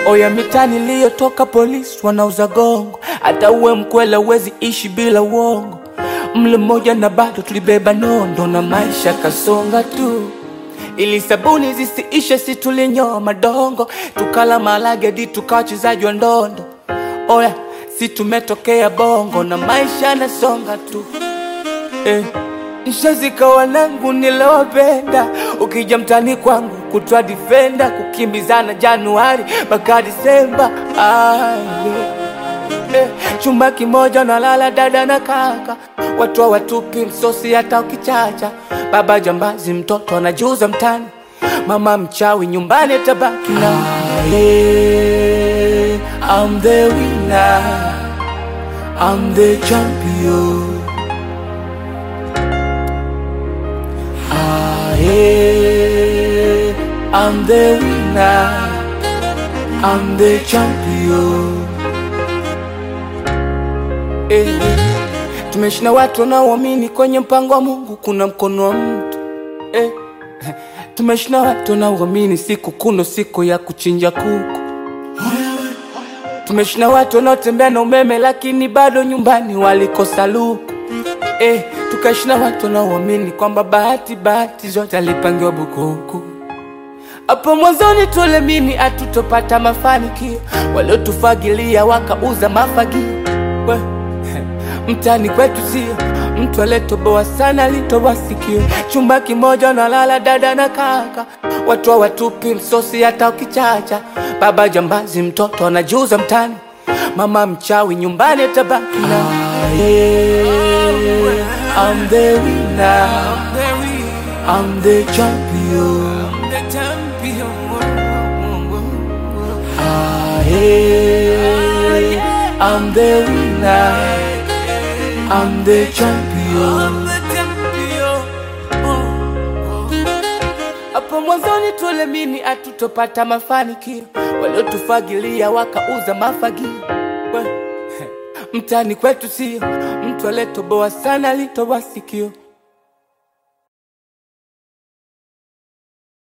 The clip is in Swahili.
Oya mitani niliyotoka polisi wanauza gongo, hata uwe mkwela uwezi ishi bila uongo. Mle mmoja na bado tulibeba nondo na maisha kasonga tu, ili sabuni zisiishe, si tulinyoa madongo, tukala malagedi, tukawa wachezaji wa ndondo. Oya si tumetokea bongo na maisha nasonga tu eh. Nshazika wanangu nilowapenda, ukija mtani kwangu kutwa difenda, kukimbizana Januari mpaka Disemba. Ah, yeah. eh, chumba kimoja nalala dada na kaka, watu hawatupi msosi hata ukichacha. Baba jambazi, mtoto anajuza mtani, mama mchawi, nyumbani tabaki na ah, yeah. I'm the winner, I'm the champion. Ah, yeah, I'm the winner, I'm the champion. Eh, tumeshinda watu wanaoamini kwenye mpango wa Mungu kuna mkono wa mtu eh. Tumeshinda watu wanaoamini siku kuno siku ya kuchinja kuku. Tumeshinda watu wanaotembea na umeme lakini bado nyumbani walikosa luku eh. Tukashinda watu wanaoamini kwamba bahati bahati zote alipangiwa bukuku. Hapo mwanzoni tulemini hatutopata mafanikio, waliotufagilia wakauza mafagio. We, mtani kwetu sio mtu aliyetoboa sana, alitoboa sikio. Chumba kimoja nalala dada na kaka, watu hawatupi msosi hata ukichacha. Baba jambazi, mtoto anajuza mtani, mama mchawi, nyumbani atabaki na ah, yeah. I'm the winner, I'm the champion. Ah, yeah. I'm the winner, I'm the champion. Hapo mwanzoni tulemini hatutopata mafanikio, waliotufagilia wakauza mafagio. We, Mtani kwetu sio mtu aliyetoboa sana, alitoboa sikio.